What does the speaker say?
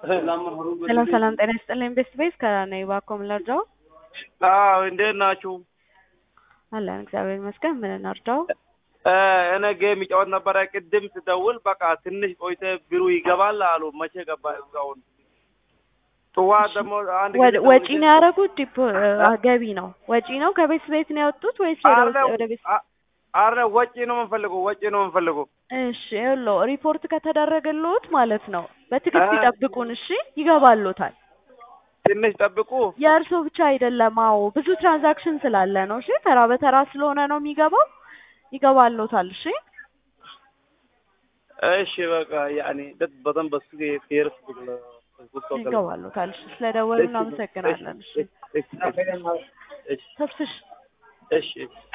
ሰላም ሰላም፣ ጤና ይስጥልኝ። ቤስት ቤስ ከነኝ ባኮም ለርዳው አዎ እንዴት ናችሁ? አለን እግዚአብሔር ይመስገን። ምን እናርዳው? እኔ ጌም ይጫወት ነበረ። ቅድም ስደውል በቃ ትንሽ ቆይተ ቢሩ ይገባል አሉ። መቼ ገባ እስካሁን? ጥዋት ደግሞ አንድ ጊዜ ወጪ ነው ያደረጉት? ዲፖ ገቢ ነው ወጪ ነው ከቤት ቤት ነው ያወጡት ወይስ ወደ ወደ ቤት? አረ ወጪ ነው የምንፈልገው፣ ወጪ ነው የምንፈልገው። እሺ ይኸውልዎ ሪፖርት ከተደረገልዎት ማለት ነው በትዕግስት ይጠብቁን። እሺ ይገባልዎታል። ትንሽ ጠብቁ። የእርሶ ብቻ አይደለም። አዎ ብዙ ትራንዛክሽን ስላለ ነው። እሺ ተራ በተራ ስለሆነ ነው የሚገባው። ይገባልዎታል። እሺ እሺ በቃ ያኔ ደት በጣም በሱ ፌርስ ይገባልዎታል። እሺ ስለደወሉ እናመሰግናለን። እሺ ተስፍሽ እሺ